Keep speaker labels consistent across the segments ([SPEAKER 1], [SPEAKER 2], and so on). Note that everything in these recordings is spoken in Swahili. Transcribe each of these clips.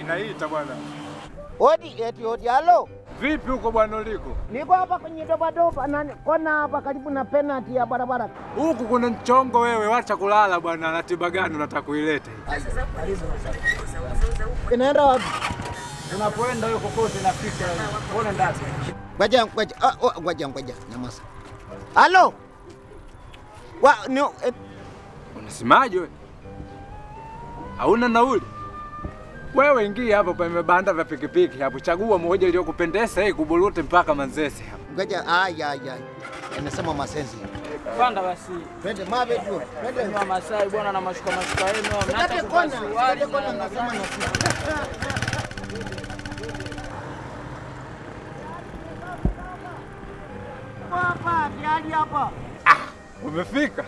[SPEAKER 1] naita bwana.
[SPEAKER 2] Odi eti odi, halo,
[SPEAKER 1] Vipi huko bwana uliko?
[SPEAKER 2] niko hapa kwenye dobadoba na kona hapa karibu na penalty ya barabara.
[SPEAKER 1] Huku kuna mchongo wewe, wacha kulala bwana. Ratiba gani unataka kuilete?
[SPEAKER 2] Inaenda wapi?
[SPEAKER 3] Unapoenda hiyo kokote nafika. Ona ndani.
[SPEAKER 2] Ngoja ngoja, ah, oh, ngoja ngoja, nyamaza. Halo, wa ni eh,
[SPEAKER 1] Unasemaje wewe? Hauna nauli? Wewe ingia hapo pa vibanda vya pikipiki hapo, chagua moja iliyokupendeza hii kuburute mpaka Manzese hapo.
[SPEAKER 2] ngoja, ay ay ay, anasema masenzi.
[SPEAKER 3] Panda basi.
[SPEAKER 2] Twende mabe tu, twende.
[SPEAKER 3] Ni wa Masai bwana na mashuka mashuka yenu.
[SPEAKER 2] Tukate
[SPEAKER 3] Mnataka
[SPEAKER 2] kona,
[SPEAKER 3] kuvaa
[SPEAKER 2] tukate
[SPEAKER 3] suruali
[SPEAKER 2] kona,
[SPEAKER 3] na
[SPEAKER 2] nasema na sisi. Hapa tayari hapa.
[SPEAKER 1] Umefika?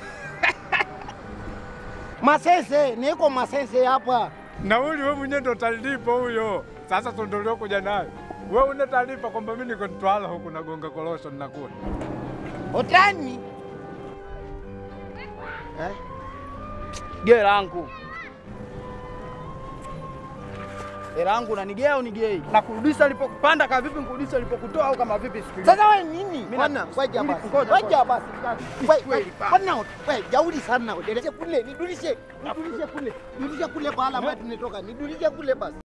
[SPEAKER 2] Masese, niko Masese hapa.
[SPEAKER 1] Nauli wewe mwenyewe ndo utalipa huyo. Sasa tondoleo kuja nayo. Wewe una taarifa kwamba mimi niko Mtwara huku nagonga korosho ninakula.
[SPEAKER 2] Utani? Eh?
[SPEAKER 3] Gea langu. Hela yangu unanigea au nigei? Na kurudisha alipokupanda kama vipi nkurudisha alipokutoa au kama vipi siku
[SPEAKER 2] Sasa wewe nini?
[SPEAKER 3] Mimi
[SPEAKER 2] Bwana,
[SPEAKER 3] na-
[SPEAKER 2] ngoja basi.
[SPEAKER 3] ngoja,
[SPEAKER 2] Ngoja basi. Wewe,
[SPEAKER 3] Kweli pa.
[SPEAKER 2] Bwana, wewe jauri sana. Nidulishe kule, nidulishe. Nidulishe kule. Nidulishe kule pahala ambapo tunatoka. Nidulishe kule basi.